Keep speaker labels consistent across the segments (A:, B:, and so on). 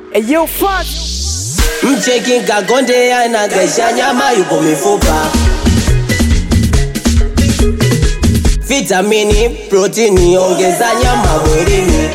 A: Eyo fuck
B: Mcheki kakonde anagesha nyama yupo mifupa Vitamini, protini, ongeza nyama mwilini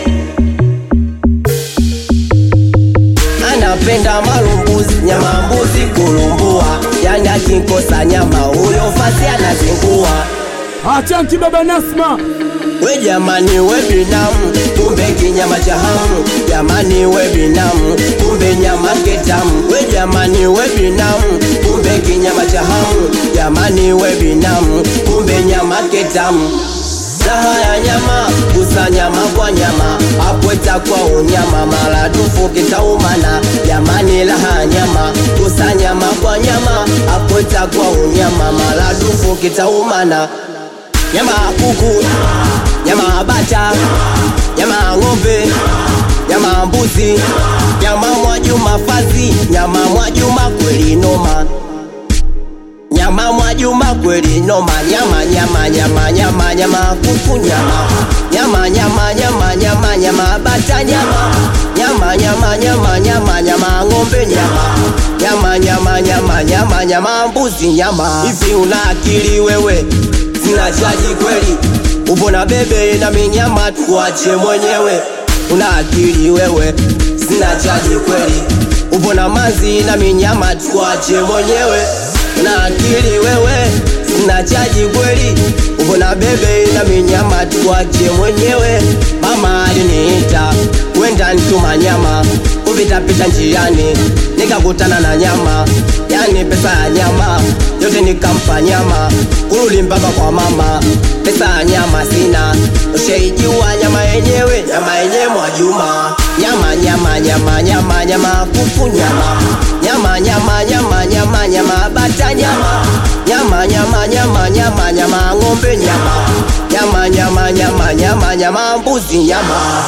B: Anapenda marumbuzi, nyama mbuzi kulumbua Yani akikosa nyama huyo fasi anazingua
A: Achanki baba Nasma
B: We jamani we binamu, kumbe kinyama cha hamu. Jamani we binamu, kumbe nyama kitamu. We jamani we binamu, kumbe kinyama cha hamu. Jamani we binamu, kumbe nyama kitamu. Raha ya nyama, gusa nyama kwa nyama, hapo itakuwa unyama, maradufu kitaumana. Jamani raha ya nyama, gusa nyama kwa nyama, hapo itakuwa unyama, maradufu kitaumana nyama ya kuku, nyama ya bata, nyama ya ng'ombe, nyama ya mbuzi, nyama Mwajuma fazi, nyama Mwajuma kweli noma, nyama Mwajuma kweli noma, nyama nyama nyama nyama nyama ya kuku nyama nyama nyama nyama nyama nyama ya bata nyama nyama nyama nyama nyama nyama ya ng'ombe nyama nyama nyama nyama nyama nyama ya mbuzi nyama. Hivi una akili wewe? Sina chaji kweli, upo na bebe na minyama, tuache mwenyewe. Una akili wewe? Sina chaji kweli, upo na mazi na minyama, tuache mwenyewe. Una akili wewe? Sina chaji kweli, upo na bebe na minyama, tuache mwenyewe. Mama aliniita kwenda ntuma nyama, kupitapita njiani nikakutana na nyama, yani pesa ya nyama yote nikampa nyama, kurudi mpaka kwa mama, pesa ya nyama sina, ushaijua nyama yenyewe, nyama yenyewe Mwajuma, nyama nyama nyama nyama nyama kuku nyama nyama nyama nyama nyama nyama bata nyama nyama nyama nyama nyama nyama ng'ombe nyama nyama nyama nyama nyama nyama mbuzi nyama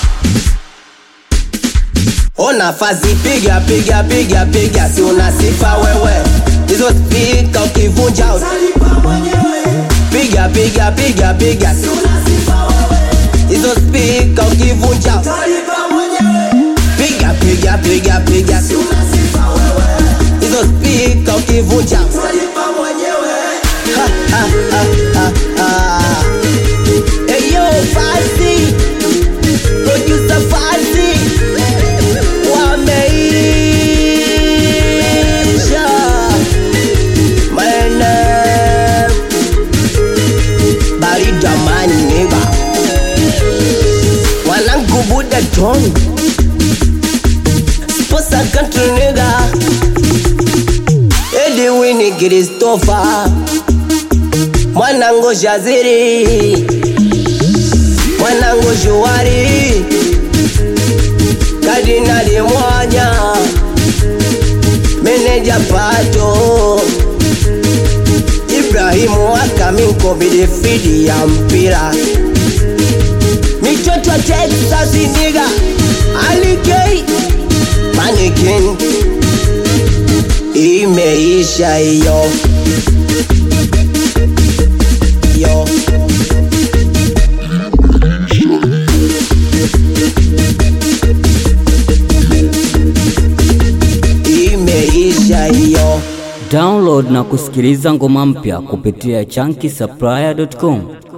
B: Ona fazi piga piga piga piga, si una sifa wewe, hizo spika ukivunja piga piga piga piga, si una sifa wewe, hizo spika ukivunja piga piga piga piga, si una sifa wewe, hizo spika ukivunja Ha, ha, ha, ha, ha. Hey yo, Fazi, producer Fazi wameisha maene baridamani nigga wanangu buda ton sposa country nigga ediwini kristofa mwanangu shaziri mwanangu shuwari Kardinali Mwanya, meneja Pato, Ibrahimu Akaminko midifidi ya mpira, mitoto Texas niga Alikei Manikin, imeisha hiyo yo. imeisha hiyo.
C: Download na kusikiliza ngoma mpya kupitia chunky supplier.com.